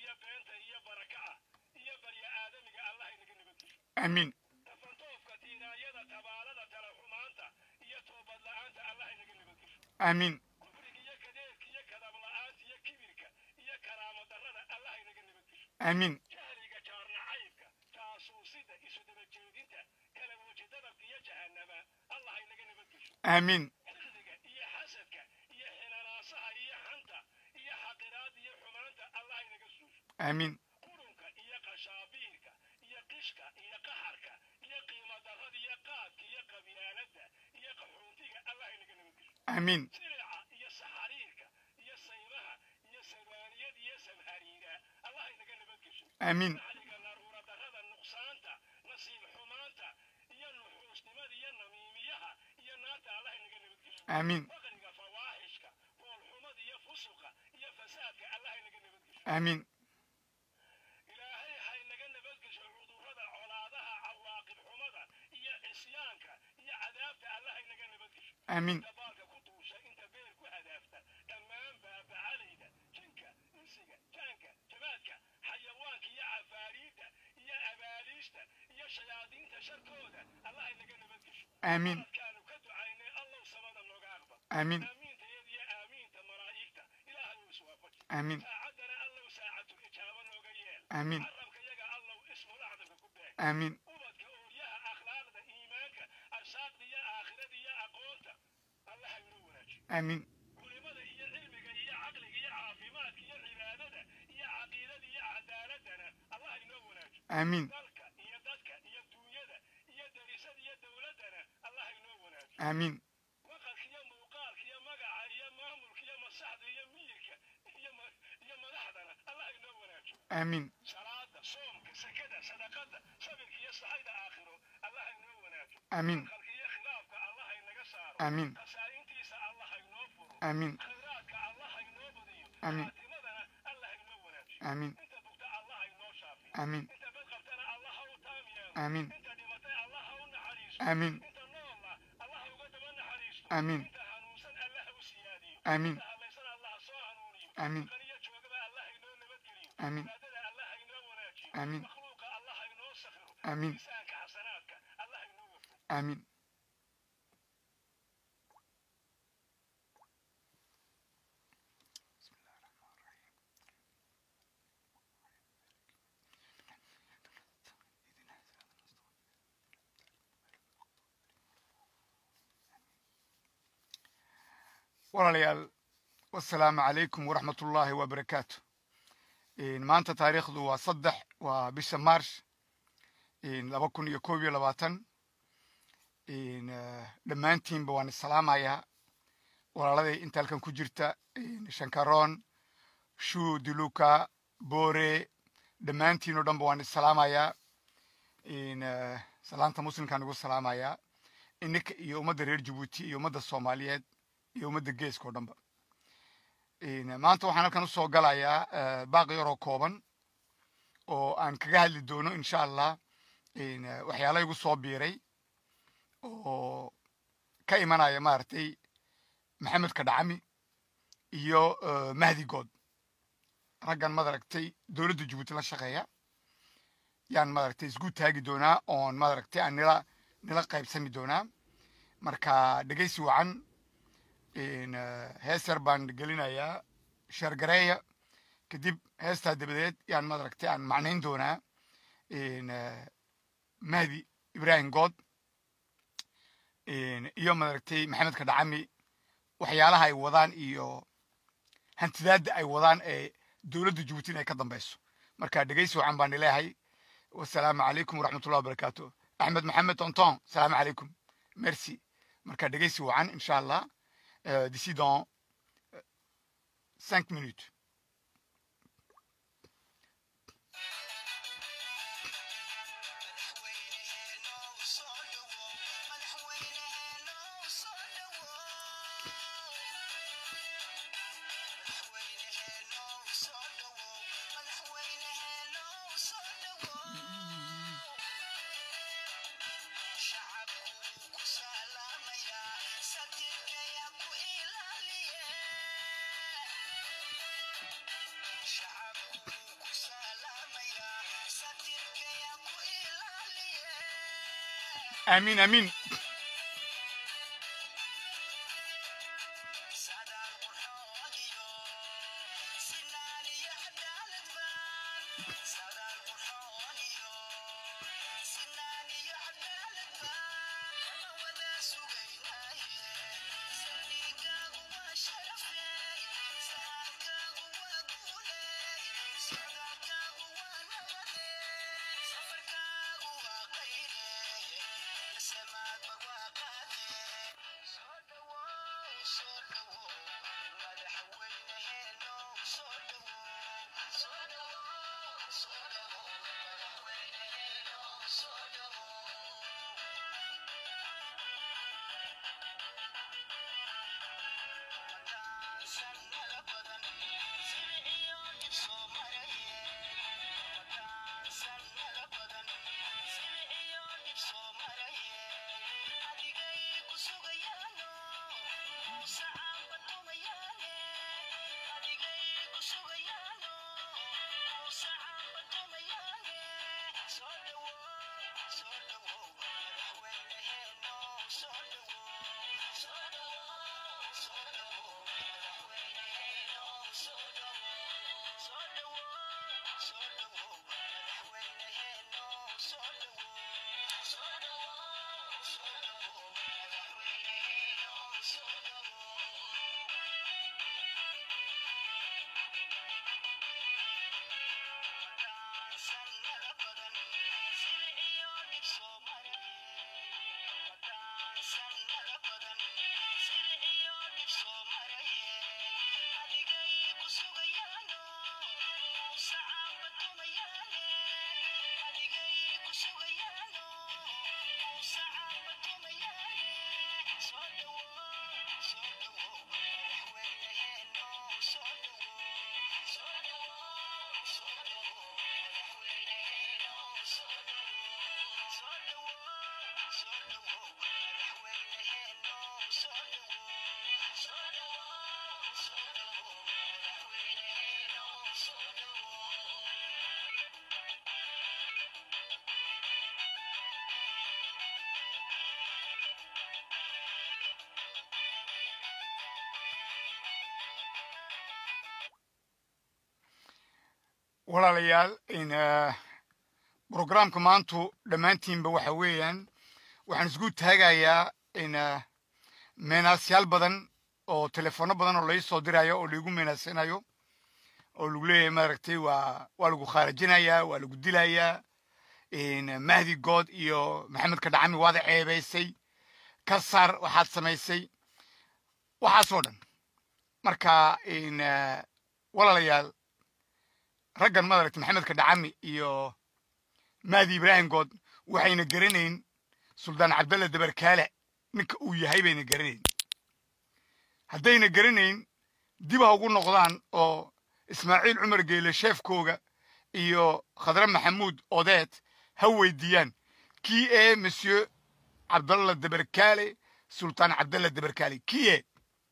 iyo beenta iyo baraka'a iyo barya aadamiga allah inaga nabadgesho amiin tafantoofka tiiraayada tabaalada tala xumaanta iyo toobad la'aanta allah inaga nabadgesho amiin kufriga iyo kadeerka iyo kadab la'aanta iyo kibirka iyo karaamo darrada allah inaga nabadgesho amiin jahliga jaarnacaybka taasuusida isu daba jeedinta kala weji dadabka iyo jahannama allah inaga nabadgesho amiin xilliga iyo xasadka iyo xinanaasaha iyo xanta iyo xaqiraada iyo xumaanta allah inaga suusho amiin qurunka iyo qashaabiirka iyo qishka iyo qaxarka iyo qiimo darrada iyo qaadka iyo qabyaaladda iyo qaxoontiga allah inaga nabadgesho amiin silica iyo saxariirka iyo saymaha iyo sabaaniyada iyo samhariira allah inaga nabadgesho amiin naxliga naruura darrada nuqsaanta nasiib xumaanta iyo nuxuusnimada iyo namiimiyaha iyo naarta allah inaga nabadgesho amiin faqriga fawaaxishka foolxumada iyo fusuqa iyo fasaadka allah inaga nabadgesho amiin ilaahay ha inaga nabadgesho cudurrada colaadaha cawaaqib xumada iyo cisyaanka iyo cadaabta allah inaga nabadgesho amiin inta baalka ku duusha inta beer ku hadaafta dhammaan baabacalayda jinka insiga jaanka jabaadka xayawaanka iyo cafaariidda iyo abaaliista iyo shayaadiinta sharkooda allah inaga nabadgesho amiin dadkaanu ka ducaynay allow samada nooga aqbal amiin aamiinta iyada iyo aamiinta malaa'igta ilaahay uu iswaafaji amiin saacaddana allow saacatul ijaaba nooga yeel amiin carabka yaga allow ismul acdamka ku beeg amiin ubadka ooryaha akhlaaqda iimaanka arsaaqda iyo aakhirada iyo aqoonta allah ha inoo wanaajiyo amiin culimada iyo cilmiga iyo caqliga iyo caafimaadka iyo cibaadada iyo caqiidada iyo cadaaladana allah ha inoo wanaajiyo amiin dalka iyo dadka iyo duunyada iyo darisada iyo dowladdana allah ha inoo wanaajiyo amiin maqalka iyo muuqaalka iyo magaca iyo maamulka iyo masaxda iyo miyirka iyo ma- iyo madaxdana allah ha inoo wanaajiyo amiin salaada soomka sakada sadaqada sabirka iyo saxayda aakhiro allah ha inoo wanaajiyo amiin qalka iyo khilaafka allah ha inaga saaro amiin khasaa'intiisa allah ha inoo furo amiin khayraadka allah ha inoo badiyo Amiin. faatimadana allah ha inoo wanaajiyo amiin inta bugta allah ha inoo shaafiyo amiin inta bad qabtana allah ha u taam yeelo amiin inta dhimatay allah ha u naxariisto amiin inta noola allah ha uga daba naxariisto amiin inta hanuunsan allah ha u siyaadiyo amiin inta hadlaysan allah ha soo hanuuniyo amiin qaniyo joogaba allah ha inoo nabadgeliyo amiin cibaadada allah ha inoo wanaajiyo amiin makhluuqa allah ha inoo sakhiro amiin miisaanka xasanaadka allah ha inoo wafo amiin walaalayaal wasalaamu calaykum waraxmat ullaahi wabarakaatu maanta taariikhdu waa saddex waa bisha marsh laba kun iyo koob iyo labaatan dhammaantiinba waan isalaamayaa walaaladay inta halkan ku jirta shankaroon shuu diluka boore dhammaantiin oo dhanba waan isalaamayaa salaanta muslimkaan ugu salaamayaa ininka iyo ummadda reer jabuuti iyo ummadda soomaaliyeed iyo ummadda geeska oo dhanba maanta waxaan halkan usoo galayaa baaqi yaroo kooban oo aan kaga hadli doono insha allah waxyaala igu soo biiray oo ka imanaya maaragtay maxamed kadhacami iyo mahdi good raggan madaragtay dowladda jabuuti la shaqeeya yaan madaragtay isgu taagi doonaa oon madaragtay aan nila nila qaybsami doonaa marka dhegeysi wacan hees yar baan gelinayaa sheergareeya kadib heestaa dabadeed yaan madaragtay aan macnayn doonaa mahdi ibrahim good iyo madaragtay maxamed kadhacami waxyaalaha ay wadaan iyo hantidaadda ay wadaan ee dowladda jabuuti in ay ka dambeyso marka dhegeysi wacan baan ileehay wasalaamu calaykum waraxmatullahi wabarakaatu axmed maxamed tonton salaamu calaykum merci marka dhegeysi wacan insha allah d'ici dans cinq minutes aamiin aamiin walaalayaal in programka maantu dhammaantiinba waxa weeyaan waxaan isku taagayaa in meenaasyaal badan oo telefono badan oo lai soo dirayo oo laigu meenaasinayo oo lagu leeyahay maaragtay waa waa lagu khaarajinayaa waa lagu dilayaa mahdi good iyo maxamed kadhacami waada ceebaysay ka saar waxaad samaysay waxaasoo dhan marka walaalayaal raggan madaragtay maxamed kadhacami iyo mahdi ibraahim good waxayna garanayn suldaan cabdalla dabarkaale ninka uu yahay bayna garanayn haddayna garanayn dib ha ugu noqdaan oo ismaaciil cumar geele sheefkooga iyo khadre maxamuud odeed ha weydiiyaan kii ee monsieur cabdalla dabarkaale sultaan cabdalla dabarkaale kii ee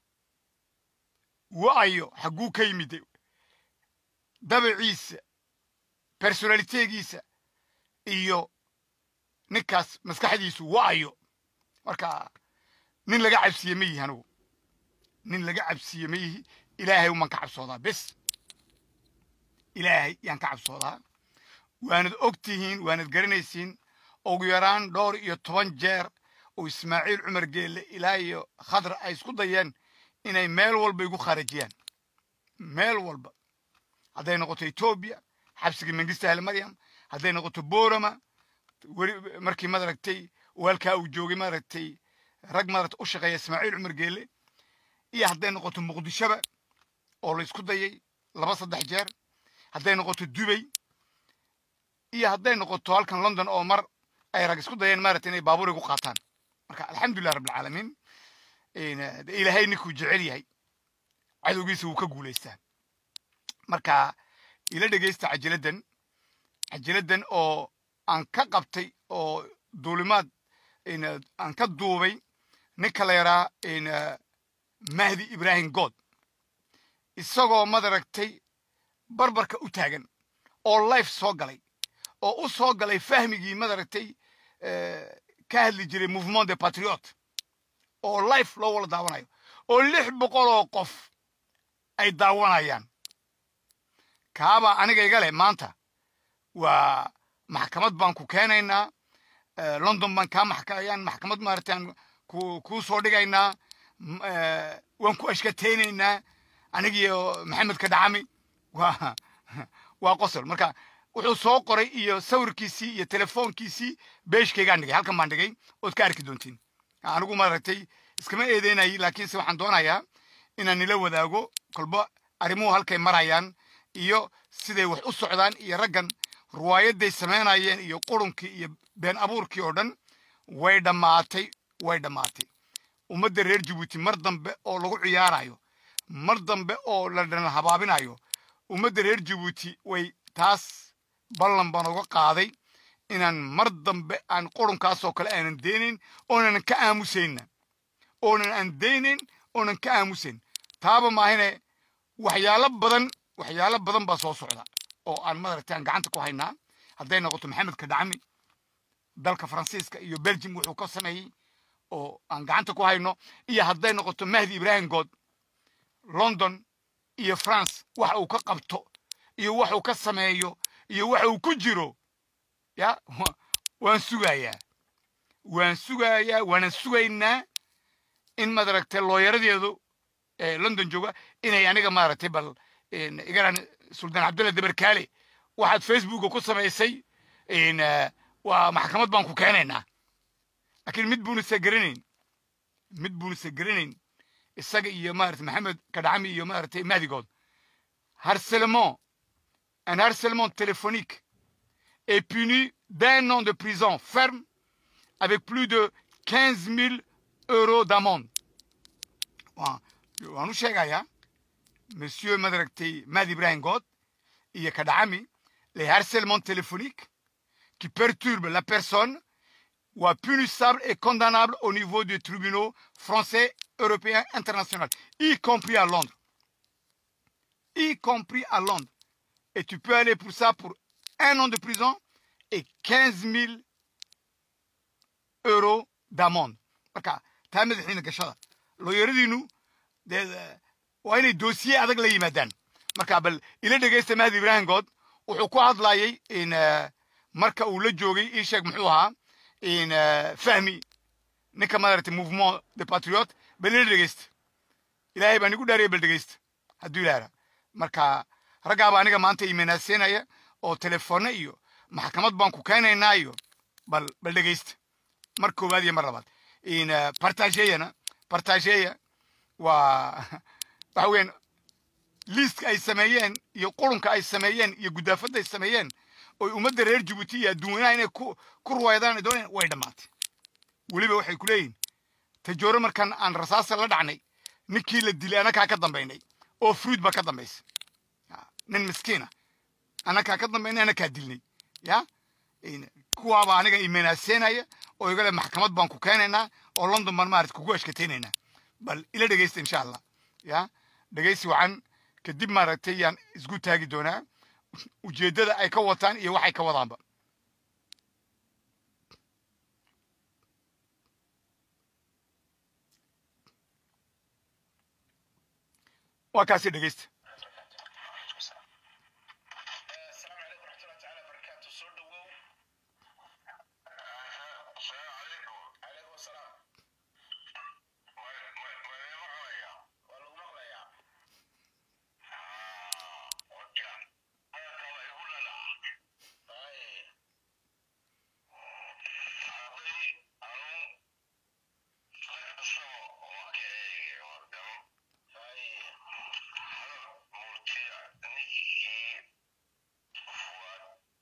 wa'ayo xagguu ka yimid dabaciisa personalitegiisa iyo ninkaas maskaxdiisu wa'ayo marka nin laga cabsiye ma yihi anugu nin laga cabsiye ma yihi ilaahay uman ka cabsoodaa bes ilaahay yaan ka cabsoodaa waanad og tihiin waanad garanaysiin ugu yaraan dhowr iyo toban jeer oo ismaaciil cumar geelle ilaa iyo khadra ay isku dayeen inay meel walba igu khaarajiyaan meel walba hadday noqoto etoobiya xabsigii mengista ahli maryam hadday noqoto borama weli markii madaragtay waalkaa uu joogay maaragtay rag maaragta u shaqeeya ismaaciil cumar geelle iyo hadday noqoto muqdishoba oo la isku dayay laba saddex jeer hadday noqoto dubay iyo hadday noqoto halkan london oo mar ay rag isku dayeen maaragtay inay baabuur igu qaataan marka alxamdulilah rabbilcaalamiin ilaahay ninkuu jecel yahay cadowgiisa wuu ka guulaystaa marka ila dhegaysta cajiladdan cajiladdan oo aan ka qabtay oo duulimaad aan ka duubay ninka la yaraa mahdi ibraahim good isagoo madaragtay barbarka u taagan oo life soo galay oo u soo galay fahmigii madaragtay ka hadli jiray mouvement de patriote oo life loo wala daawanayo oo lix boqol oo qof ay daawanayaan kaabaa aniga iga leh maanta waa maxkamad baan ku keenaynaa london baan kaa maxkayaan maxkamad maaragtaan ku kuu soo dhigaynaa waan ku ashkataynaynaa anigiyo maxamed kadhacami waa waa qosol marka wuxuu soo qoray iyo sawirkiisii iyo telefoonkiisii beeshkaygaan dhigay halkan baan dhigay ood ka arki doontiin anigu maaragtay iskama eedeynayay laakiinse waxaan doonayaa inaan nila wadaago kolba arrimuhu halkay marayaan iyo siday wax u socdaan iyo raggan ruwaayadday samaynayeen iyo qurunkii iyo been abuurkii oo dhan way dhammaatay way dhammaatay ummadda reer jabuuti mar dambe oo lagu ciyaarayo mar dambe oo la dhanal habaabinayo ummadda reer jabuuti way taas ballan baan uga qaaday inaan mar dambe aan qurunkaasoo kale aanan deynayn oonan ka aamusayna oonan aan deynayn oonan ka aamusayn taaba maahine waxyaalo badan waxyaalo badan baa soo socda oo aan madaragtay aan gacanta ku haynaa hadday noqoto maxamed kadhacmi dalka faransiiska iyo belgium wuxuu ka sameeyey oo aan gacanta ku hayno iyo hadday noqoto mahdi ibrahim good london iyo france waxa uu ka qabto iyo waxuu ka sameeyo iyo waxa uu ku jiro ya waan sugayaa waan sugayaa waanan sugaynaa in madaragtay looyaradeedu london jooga inay aniga maaragtay bal igaran suldaan cabdulla dabarkaale waxaad facebooka ku samaysay waa maxkamad baan ku keenaynaa laakiin mid buunasa garanayn mid buunasa garanayn isaga iyo maaragtay maxamed kadhacami iyo maaragtay mahdigood harcèlement un harcèlement téléphonique est puni d'un an de prison ferme avec plus de 15 000 euros d'amende. waan u sheegayaa monsieur madaragtay madi ibrahim god iyo kadhacami les harcèlements téléphoniques qui perturbent la personne waa punissable et condamnable au niveau des tribunaux français, européens, internationaux, y compris à Londres. Y compris à Londres. Et tu peux aller pour ça pour un an de prison et 15 000 euros d'amende. marka taa madaxiina gashada looyaradiinu dee waa inay dossier adag la yimaadaan marka bal ila dhegaysta mahdi ibrahim good wuxuu ku hadlayay in marka uu la joogay ii sheeg muxuu ahaa in fahmi ninka maaragtay mouvement de patriote bal ila dhegaysta ilaahay baan igu dhaariyay bal dhegaysta hadduu ilaara marka raggaaba aniga maanta imanaaseynaya oo telefoone iyo maxkamad baan ku keenaynaa iyo bal bal dhegaysta mar koowaad iyo mar labaad in partageyana partageya waa waxa weeyaan liiska ay sameeyeen iyo qurunka ay sameeyeen iyo gudaafadda ay sameeyeen oy ummadda reer jabuuti iyo adduunyanaha inay ku ku ruwaydaan doonayaan way dhammaatay weliba waxay ku leeyihin tajooro markan aan rasaasa la dhacnay ninkii la dilay anakaa ka dambaynay oo fruit baa ka dambaysa nin miskiina anakaa ka dambaynay anakaa dilnay ya kuwaaba aniga imenaaseynaya oo igale maxkamad baan ku keenaynaa oo london baan maarata kugu ashkataynaynaa bal ila dhegaysta insha allah ya dhegaysi wacan kadib maaragtay yaan isku taagi doonaa ujeeddada ay ka wataan iyo waxay ka wadaanba waa kaasi dhegaysta السلام عليكم ورحمة الله تعالى وبركاته سور دوو السلام عليكم عليكم السلام والله مغليا وكان هذا كما يقول لا اي هذه أنا خلصوا وكي وردم اي هذا مرتيع نكي فؤاد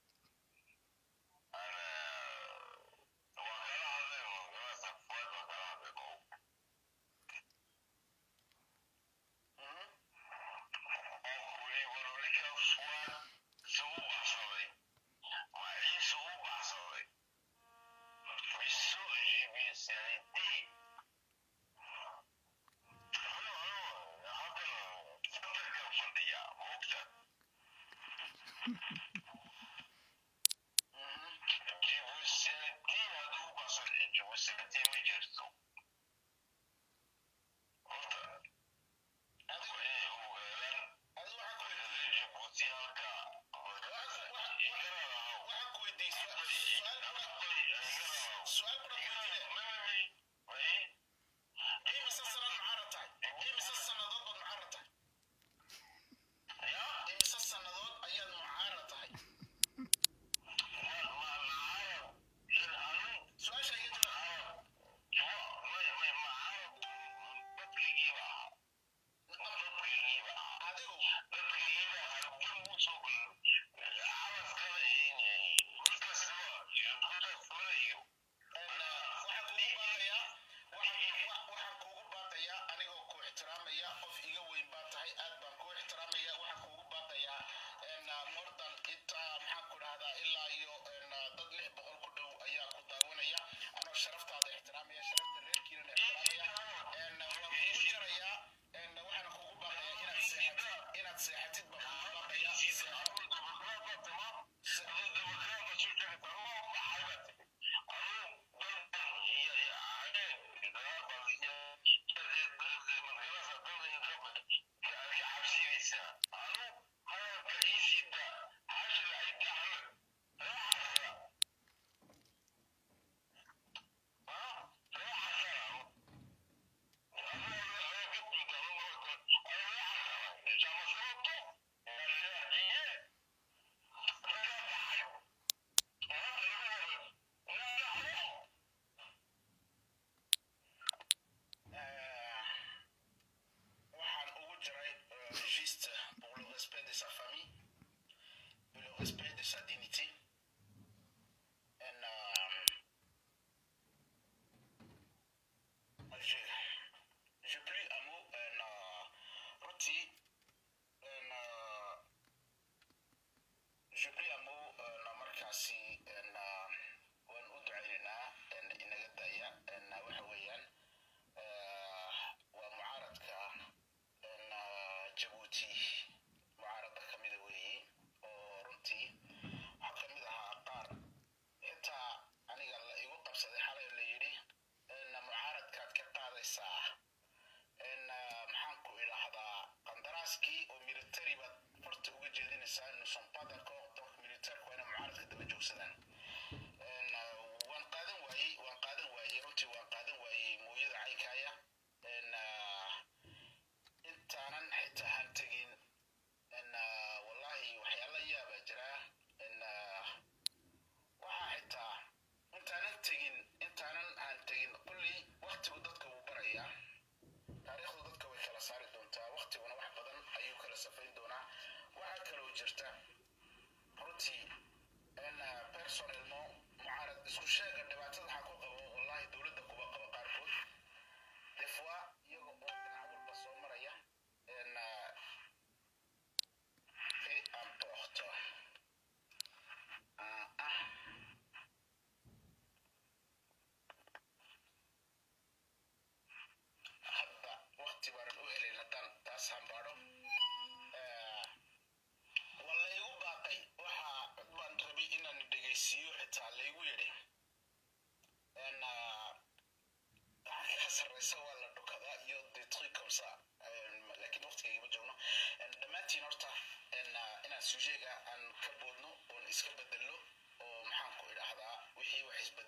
أنا وكان عظيم وكان فؤاد وكان عظيم أخوي وروليك فؤاد سوء بحصري وعي سوء بحصري بالسوء جيبي سيدي هلو هلو هذا فترة كم فردية مقتل جيبوا السيدي هذا بصر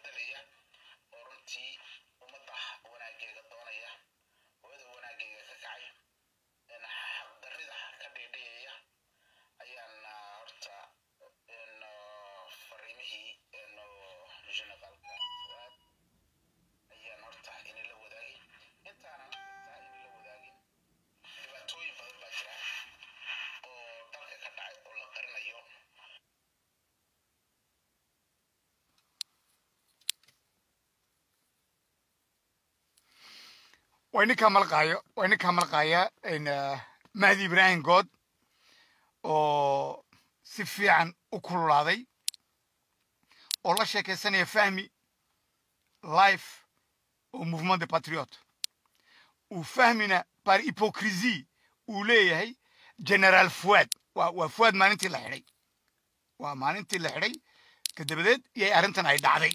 bedelaya oo runtii ummadda wanaageega doonaya hooyada wanaageega ka kacay xaqdarrida ka dhiidhiyaya ayaan horta fariimihii generaalka fuaad ayaan horta inila wadaagin intaanan intaa inila wadaagin dhibaatooyin badan baa jira oo dalka ka dhacay oo la qarinayo waa ninkaa malqaayo waa ninkaa malqaaya mahdi ibraahim good oo si fiican u kululaaday oo la sheekaysanaya fahmi life oo mouvement de patriote uu fahmina par hypocrisie uu leeyahay generaal fuad waa waa fuad maalintii la xidhay waa maalintii la xidhay kadabadeed iyay arrintan ay dhacday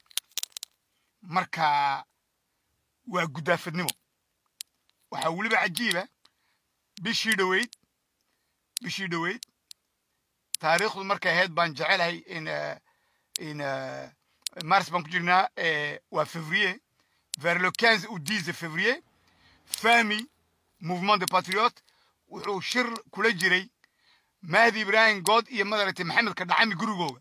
marka waa guddaafadnimo waxaa weliba cajiiba bishii dhoweyd bishii dhoweyd taariikhdu markay ahayd baan jecelahay in in mars baan ku jirnaa waa février vers le 15 ou 10 février fami mouvement de patriote wuxuu shir kula jiray mahdi ibrahim good iyo madaragtay maxamed kadhacami gurigooga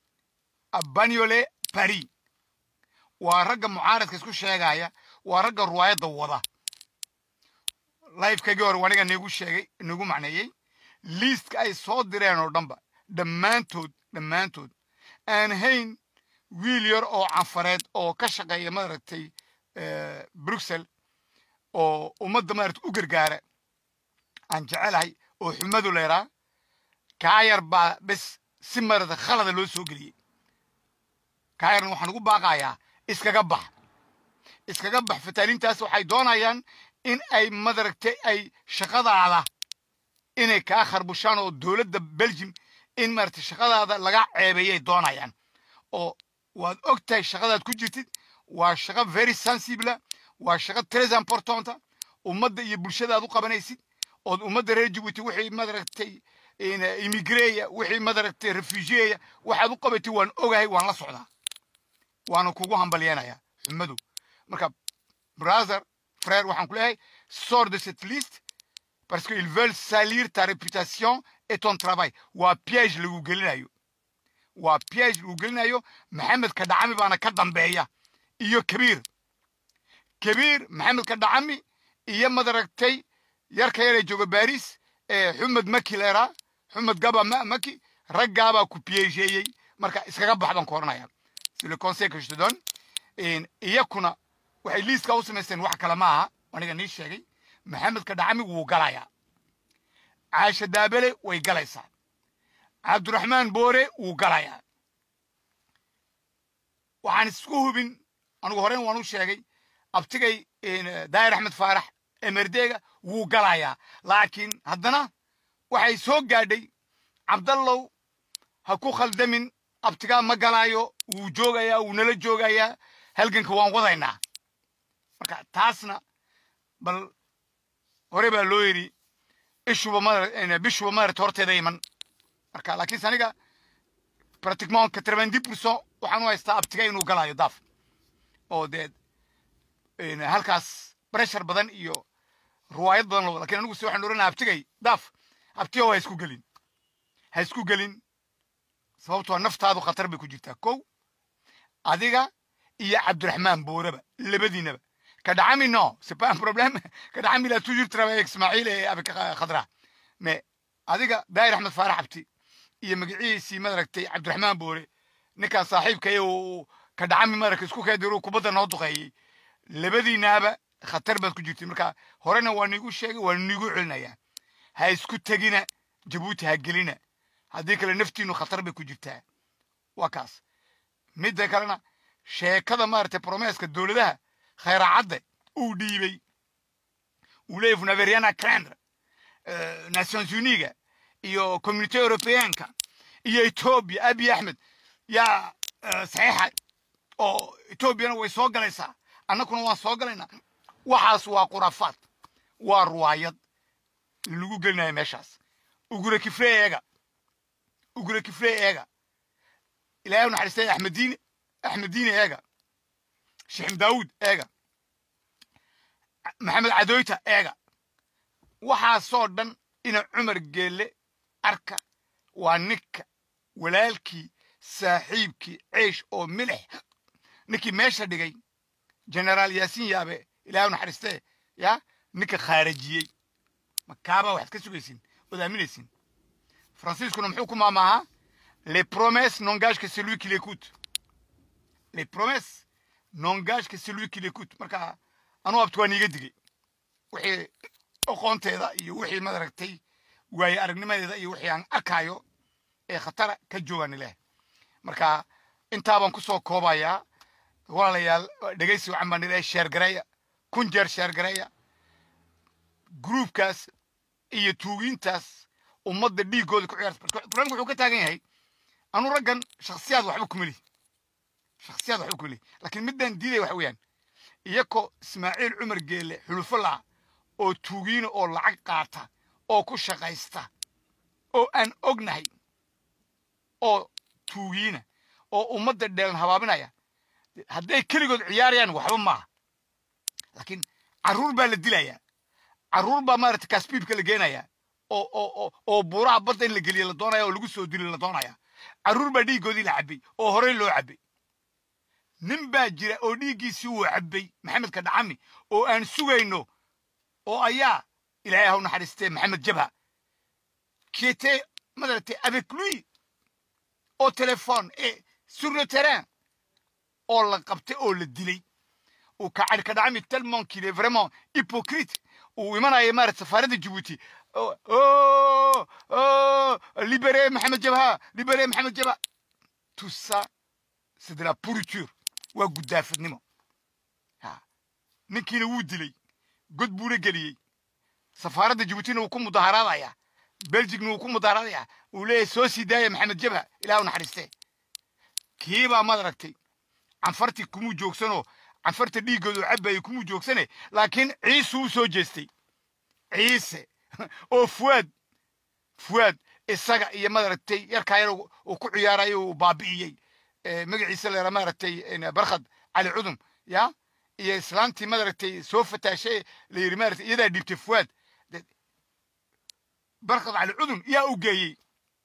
abaniole paris waa ragga mucaaradka isku sheegaya waa ragga ruwaayadda wada lifekaygii hore waniga niigu sheegay niigu macneeyey liistka ay soo direen oo dhanba dhammaantood dhammaantood aan hayn wiil yar oo canfareed oo ka shaqeeya maaragtay bruxel oo ummadda maaragtay u gargaara aan jecelahay oo xumadu leeraa kaa yar baa bes si maaragtay khalada loo soo geliyey kaa yarna waxaan ugu baaqayaa iskaga bax iskaga bax fataaliintaas waxay doonayaan in ay madaragtay ay shaqadaada inay kaa kharbushaan oo dowladda belgium in maaragtay shaqadaada laga ceebeeyay doonayaan oo waad og tahay shaqadaad ku jirtid waa shaqo very sensible waa shaqo tres importanta ummadda iyo bulshadaad u qabanaysid ood ummadda reer jibuuti wixii madaragtay imigreya wixii madaragtay refugiyeya waxaad u qabatid waan ogahay waan la socdaa waana kugu hambalyeenayaa xumadu marka brother frère waxaan ku leeyahay sort de cette liste parce qu'ils veulent salir ta réputation et ton travail waa piège lagu gelinayo waa piège lagu gelinayo maxamed kadhacami baana ka dambeeya iyo kabiir kabiir maxamed kadhacami iyo madaragtay yarka yaree jooga baris ee xumed maki leeraa xumed gaba maki raggaabaa ku piégeeyey marka iskaga bax baan ku oranaya c'est le conseil que je te donne iyakuna waxay liiska u samaysteen wax kale ma aha aniga nii sheegay maxamed kadhacami wuu galayaa caasha daabele way galaysaa cabdiraxmaan boore wuu galayaa waxaan isku hubin anigu horeyn waan u sheegay abtigay daayir axmed faarax emerdeega wuu galayaa laakiin haddana waxay soo gaadhay cabdallow ha ku khaldamin abtigaa ma galaayo wuu joogayaa wuu nala joogayaa halganka waan wadaynaa marka taasna bal hore baa loo yidhi ishuba ma bishuba maarata horteeda iman marka laakiinse aniga pratiquement quatre-vingt-dix pourcent waxaan u haystaa abtiga inuu galaayo daaf oo dee halkaas pressure badan iyo ruwaayad badan loo lakin anigu se waxaan oranaya abtigay daaf abtiga ha isku gelin ha isku gelin sababtoo naftaadu khatar bay ku jirtaa kow adiga iyo cabdiraxmaan booraba labadiinaba kadhacami no c'est pas un problème kadhacami il a toujours travaillé avec ismaaciil et avec khadra mais adiga daayir axmed faarax abti iyo magaciisii madaragtay cabdiraxmaan boore ninkaan saaxiibkay uu kadhacami madaragta isku keediru kubadda noo duqeeyey labadiinaaba khatar baad ku jirtay marka horena waa niigu sheegay waa niigu celinayaa ha isku tegina jabuuti ha gelina haddii kale naftiinu khatar bay ku jirtaa waa kaas midda kalena sheekada maaragtay promeska dowladaha khayraacadde uu dhiibay uu leeyahy vunaveriana crendre nations uniga iyo community europeanka iyo etoobiya abiy axmed yaa saxiixa oo etoobiyana way soo galaysaa annakuna waan soo galaynaa waxaas waa khuraafaad waa ruwaayad lagu gelinayo meeshaas ugura kifle eega ugura kifle eega ilaahay u naxariistay axmed diine axmed diini eega shixim daawuud eega maxamed cadooyta eega waxaasoo dhan ina cumar geelle arka waa ninka walaalkii saaxiibkii ceesh oo milix ninkii meesha dhigay generaal yaasiin yaabe ilaahu naxariistee ya ninka khaarajiyey makaabaa waxaad ka sugaysin ood aaminaysin faransiiskuna muxuu ku maamaahaa les promesses n'engagent que celui qui l'écoute les promesses n'engagent que celui qui l'écoute marka anuu abti waan iiga digay wixii aqoonteeda iyo wixii madaragtay waaye aragnimadeeda iyo wixii aan arkaayo ee khatara ka joogaan ileh marka intaabaan ku soo koobayaa walaalayaal dhegaysi wacan baan ilaahay sheergareeya kun jeer sheergareeya gruubkaas iyo tuugiintaas ummadda dhiiggooda ku ciyaarta barnaamijku wuxuu ka taagan yahay anu raggan shakhsiyaad waxba kuma lihi shakhsiyaad waxba kuma lihi laakiin midaan diidaya waxa weeyaan iyakoo ismaaciil cumar geelle xulufo la'a oo tuugiina oo lacag qaata oo ku shaqaysta oo aan ognahay oo tuugiina oo ummadda dheelan habaabinaya hadday keligood ciyaarayaan waxba maaha laakiin carruur baa la dilayaa carruur baa maaragtay kasbiibka la geenayaa oo oo oo oo buuraha badda in la geliya la doonaya oo lagu soo dili la doonaya carruur baa dhiiggoodii la cabbay oo horey loo cabbay nin baa jira oo dhiiggiisii uu cabbay maxamedka dhacami oo aan sugayno oo ayaa ilaahay haw naxariistee maxamed jabha qui était madaragtay avec lui au téléphone et sur le terrain oo la qabtay oo la dilay uu kacari ka dhacami tellement qu'il est vraiment hypocrite uu imanaya maarata safaaradda jabuuti libéré maxamed jabha libéré maxamed jabha tout ça c'est de la pourriture waa guddaafadnimo ninkiina wuu dilay god buuna geliyey safaaradda jabuutina wuu ku mudaharaadaya belgigna wuu ku mudaharaadaya uu leeyahay soo sii daaya maxamed jabha ilaah u naxariistee kiibaa maad aragtay canfartii kumuu joogsanoo canfarta dhiiggoodu cabbayay kumuu joogsane laakiin ciise u soo jeestay ciise oo fuwaad fuwaad isaga iyo madaragtay yarkaa yar uu ku ciyaarayo uu baabi'iyey magaciisa leera maaragtay barkhad cali cudum ya iyo islaantii madaragtay soo fataashay la yidhi maaragtay iyadaa dhiibtay fuwaad barkhad cali cudum yaa u geeyey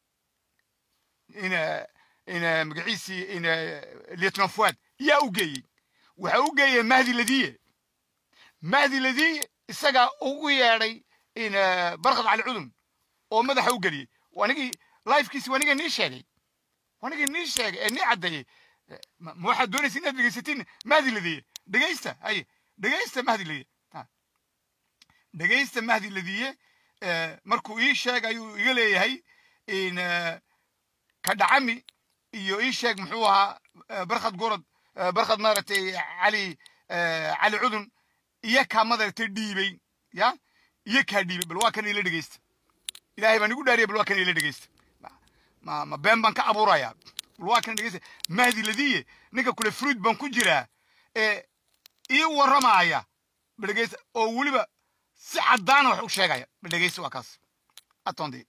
ina ina magaciisii ina lieutenant fuwaad yaa u geeyey waxa u geeyey mahdi ladiye mahdi ladiye isagaa ugu yeedhay ina barkhad cali cudum oo madaxa u geliyey wanigii lifekiisi waniga nii sheegay wanigii nii sheegay ee nii caddeeyey ma waxaad doonaysa inaad dhegaysatiin mahdi ladiye dhegaysta haye dhegaysta mahdi ladiye dhegaysta mahdi ladiye markuu ii sheeg ayuu iga leeyahay in ka dhacami iyo ii sheeg muxuu ahaa barkhad gorod barkhad maaragtay cali cali cudun iyo kaa madaragtay dhiibay ya iyo kaa dhiibay bal waa kan ila dhegaysta ilaahay baan igu dhaariya bal waa kan ila dhegaysta ma ma been baan ka abuurayaa bal waa kan dhegaysta mahdi ladiye ninka kule fruit baan ku jiraa ee ii warramaaya bal dhegaysta oo weliba si caddaana wax u sheegaya bal dhegaysta waa kaas attendez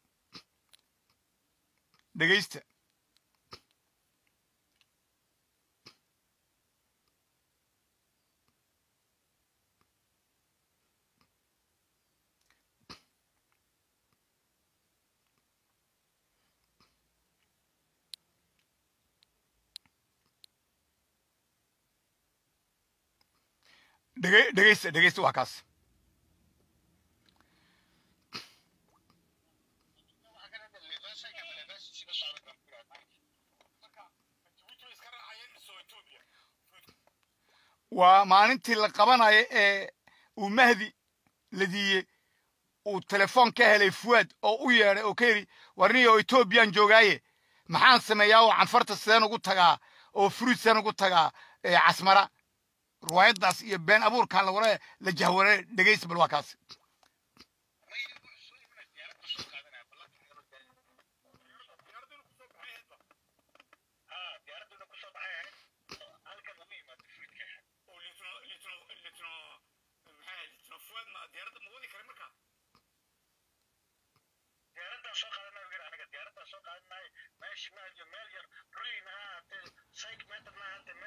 dhegaysta dhege dhegaysta dhegaysta waa kaas waa maalintii la qabanayo ee uu mahdi ladiye uu telefoon ka helay fuwaad oo u yeedhay oo ka yidhi warniyo etoobiyaan joogaaye maxaan sameeyaa oo canfarta sideen ugu tagaa oo fruit sideen ugu tagaa casmara riwaayaddaas iyo been abuurkaan lawara la jahware dhegaysta bal waa kaas soo qaadanayo gar aniga diyaaraddaa soo qaadanayo meesh meel meel yar ruin ha ahaatee psych meter ma ahaatee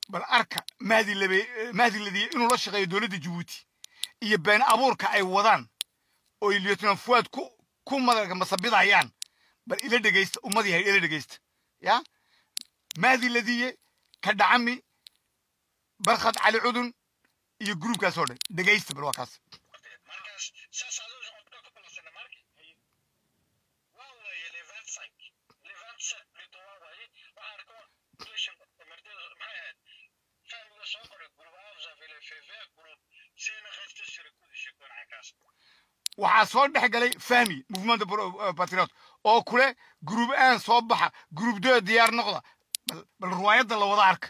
bal arka mahdi labe mahdi ladiye inuu la shaqeeyo dowladda jabuuti iyo been abuurka ay wadaan oo lieutenant fuad ku ku madarka masabidayaan bal ila dhegeysta ummad yahay ila dhegeysta ya mahdi ladiye ka dhacami barkhad cali cudun iyo gruubkaas oo dhan dhegeysta bal waa kaas markaas saas adoo codka ku balasana marka waa waaye le 25 le 27 lito waa waaye waxaa arko relation mardada maxay ahayd fahmiga soo qoray group afza vile feve group seena qeybta sira ku dishay gonacaas waxaa soo dhex galay fahmi movement patriot oo kule gruub aan soo baxa gruub doo diyaar noqda bal bal riwaayadda la wada arka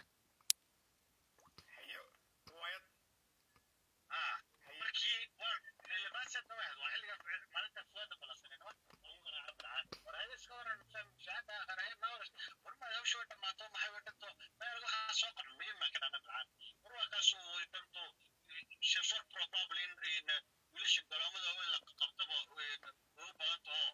ah markii waa le 27 waa waa xilliga maalinta fuada balasana waa oo qara abdaan war hada iska waran fahmi shaada qara nawr warma hawshu dhamaato maxay wadhanto meel waxaa soo qoran muhiim ma kana abdaan warkaas uu dhanto shafar probably in in wiilasha galaamada weyn la qabtaba ugu badan taho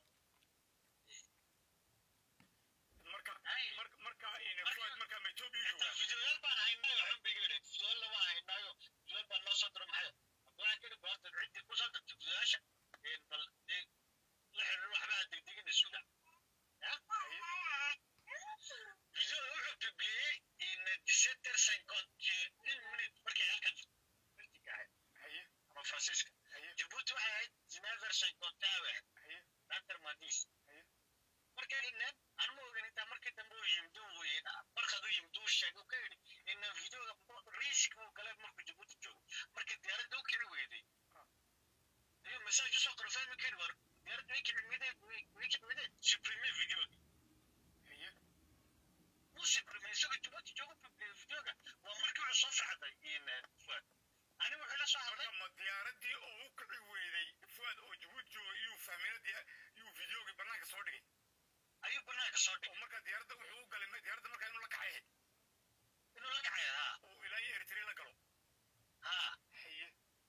marka marka marka ina fuad marka ma Ethiopia jooga fideoyaal baan haynaayo xubbigeeda fideoyaal waa haynaayo fideoyaal baan noo soo diro maxay waxaan keli goorta ciddii ku soo dirtay fideoyaasha bal la xiriir waxbaa degdegina suga video wuxuu bibliyey in diseter cinquante une minute markay halkan miltiga ahayd haye ama faransiiska haye jabuuti waxay ahayd zinever cinquante awe haye nanter madis haye markay inaan aan ma ogan intaa markii dambe uu yimid uu markaad u yimid uu sheegay uu ka yidhi in videoga risk uu galay markuu jabuuti joogo markii diyaaradda u kici weyday ayuu message usoo qoray fahmi kari war diyaaradda way kici miday way kici miday supreme videoga haye wuu supreme isagoo jabuuti joogo videoga waa markii wuxuu soo faxday in fuad ani wuxuu la soo hadlay marka ma diyaaradii oo u kici weyday fuad oo Djibouti jooga iyo fahminadii iyo videogi banaanka soo dhigay ayuu banaanka soo oo dhigay marka diyaaradda wuxuu u galay ma- diyaaradda marka inuu la kacay inuu la kacay haa oo ilaa iyo Eritrea la galo haa haye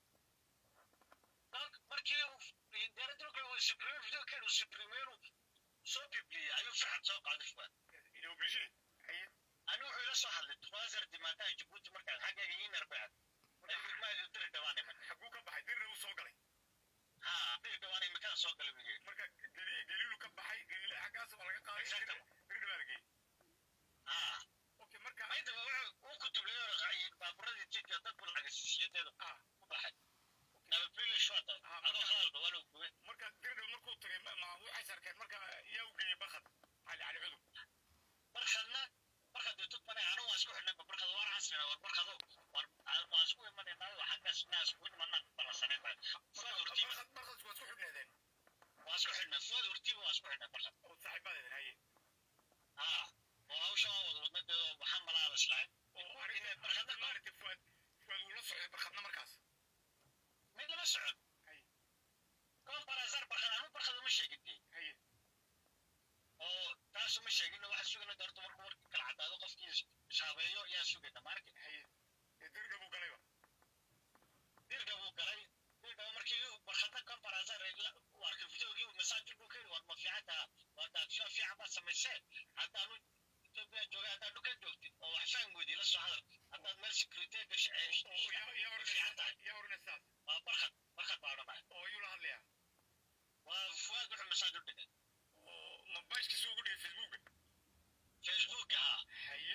markii uu diyaaradda markii uu supreme video keenu supremenu soo bibliyey ayuu faxad soo qaaday fuad il est obligé haye ani wuxuu ila soo hadlay tuwaasar dimaataha jabuuti markaan xaggayga ii narbacad maadi diri dhawaan iman xaguu ka baxay dirna uu soo galay haa diri dhawaan iminkaan soo galay wigey marka geli geliilu ka baxay geliile xaggaas waa laga qaaday Exactly. dirna baa la geeyey haa okay marka maydaba wuxuu uu kutubleeyo raqaayay baaburadii jidka dad buu lacag siisiyadeeda ah ku baxay nabadgelyo shota adoo halaalba waa lagu gubay marka dirna markuu tagay ma ma waxay sarkeen marka yaa u geeyey barkhad cali cali cudub barkadna barkad dee tug manay anu waan isku xidhnay barkad waan casrina war barkado war waan isku imanaynayo xaggaas naa isku imanaan balansaneen baa fuad hortiiba barkhad barkhad waa isku xidhneedeen waan isku xidhnay fuad hortiiba waan isku xidhnay barkad oo saaxiibadeedeen haye haa oo hawsha waa wada wadnadeeda waxaa malaada islahayn oo arrinta barkhadna maaragtay fuad fuad wuu la socday barkhadna markaas mid lama socon haye koon barazar barkad anu barkad uma sheegin dee haye oo taas uma sheegin waxaa sugayna doorto markuu warka kala caddaado qofkii ishaabeeyo yaa sugayna maarkin haye ee dirna buu galayba dirga buu galay dirga markii barkadna koon barazar u arkay videogii masaajid buu ka yidhi war ma fiican taha waa daadsho fiican baad samaysee haddaanu etoobiya joogay haddaad dhukan joogtid oo wax fahmi weydii la soo hadal haddaad meel security gasha oo yaa yaa fiican tahay oranaysaa yaa oranaysaas waa barkad barkad baa odhanaya oo ayuu la hadlayaa waa fuaad wuxuu masaajid u dhigay oo ma baashkiisa ugu dhigay facebooka facebooka haa haye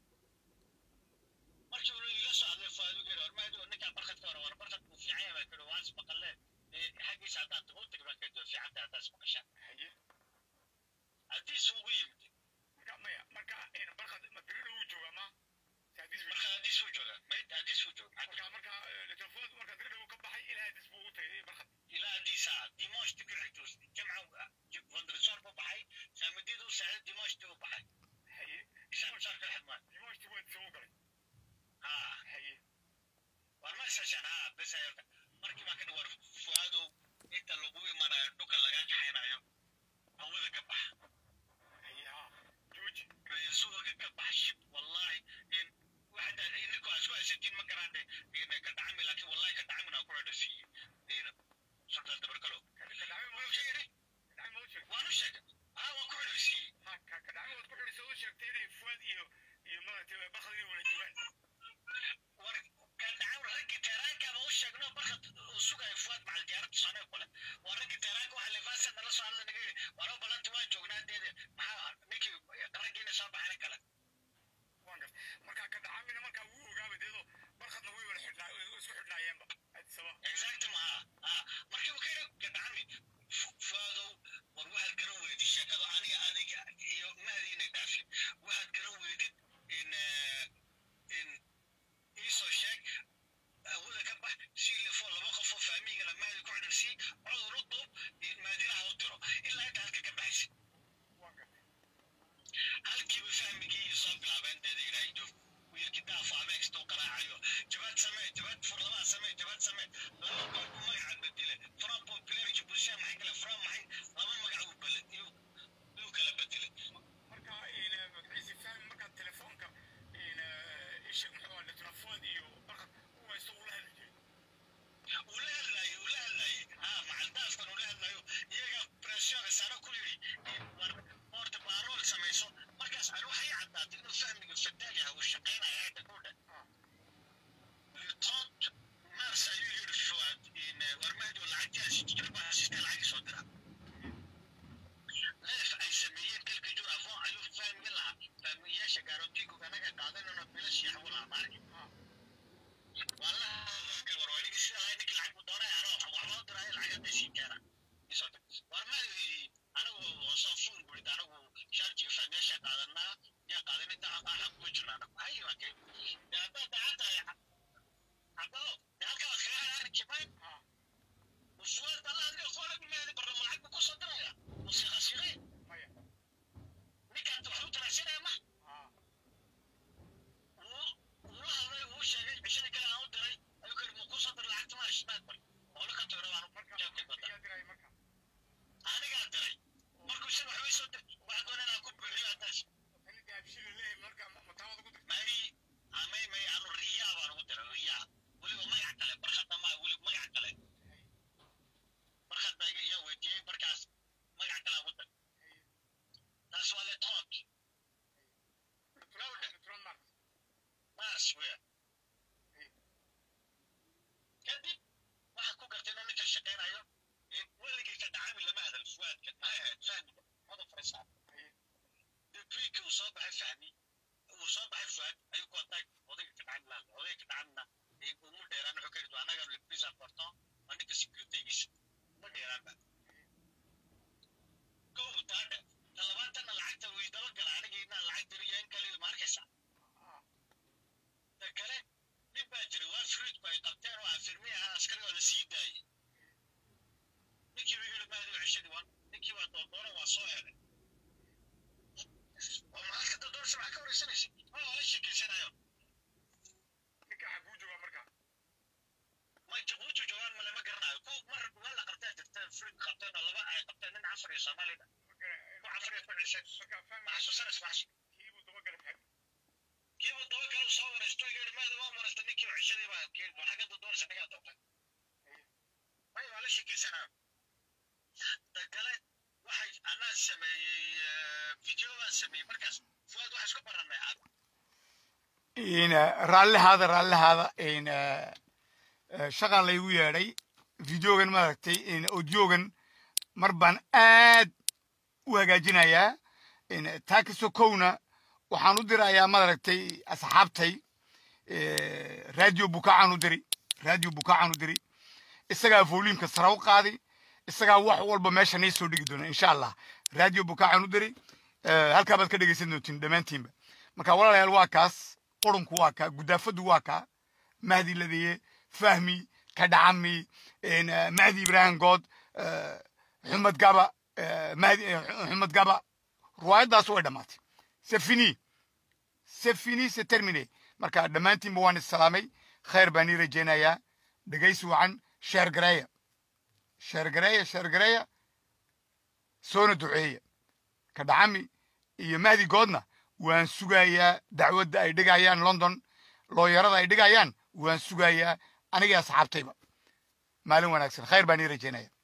markii uu iga soo hadlay fuaadu geeri war maadi ninkaa barkadka hore war barkad buu fiican yahay baa kiri waan ismaqalee xaggiisa haddaan tago u tagi baan kiri fiican tahay haddaad ismaqashaan haye haddiis ugu yimid marka maya marka in barkhad ma dirna uu joogaa ma saadiis marka haddiis uu jooga mayd haddiis uu jooga marka marka telefoon marka dirna uu ka baxay ilaa hadis buu u tagay barkhad ilaa haddiisa dimashti ku xigto jimca vandrisor buu baxay saamidiyada u saaciday dimashti uu baxay haye isaamsar ka xidmaan dimashti waa soo galay haa haye war ma isashaan haa bes ayarta markii baa kadhi war fuaadow inta lagu imanayo dhulka lagaa kaxaynayo hawada ka baxa haye ha jooji reesuga ka baxshid wallahi in waxda ininku aad isku haysatiin ma garaande in ka dhacmi laakiin wallahi ka dhacmina ku dhadhasiiye in sultaan dabarkalo kadhacay ma wuxuu yidhi kadhacay ma u sheegtay waan u sheegay haa waan ku xidhaysiiyey ha ka kadhacay waad ku xidhisay u sheegtay inay fuad iyo iyo maaragtay barkhad inay wala joogaan soomaalida ku cafriya ku cishay ma xasuusanaysa wax kiibuu dabagala taagay kiibu dabagala soo waraysto yidhi maada waa waraysta ninkii u cishaday baa geed baa xagga doonaysa nagaa doonta may waa la sheekaysanaa dagale waxay anaa sameeyey video baan sameeyey markaas fuaad waxaa isku barannay cad in raallihaada raallihaada in shaqaa laygu yeedhay videogan maaragtay in audiogan mar baan aad u hagaajinayaa in taa kasoo kowna waxaan u dirayaa maaragtay asxaabtay radio bukaacan u diri radio bukaacan u diri isagaa voluumka sare u qaadi isagaa wax walba meesha nii soo dhigi doona insha allah radio bukaacan u diri halkaa baad ka dhegaysan doontiin dhammaantiinba marka walaalayaal waa kaas qurunku waa kaa gudaafadu waa kaa mahdi ladeye fahmi kadhacami mahdi ibrahim good xumed gaba mahdi xumed gaba ruwaayaddaas way dhammaatay c'est fini c'est fini c'est terminé marka dhammaantiinba waan issalaamay khayr baan ii rajaynayaa dhegaysi wacan sheer gareeya sheer gareeya sheer gareeya soona duceeya kadhacami iyo mahdi goodna waan sugayaa dacwadda ay dhigayaan london looyarada ay dhigayaan waan sugayaa aniga asxaabtayba maalin wanaagsan khayr baan ii rajaynaya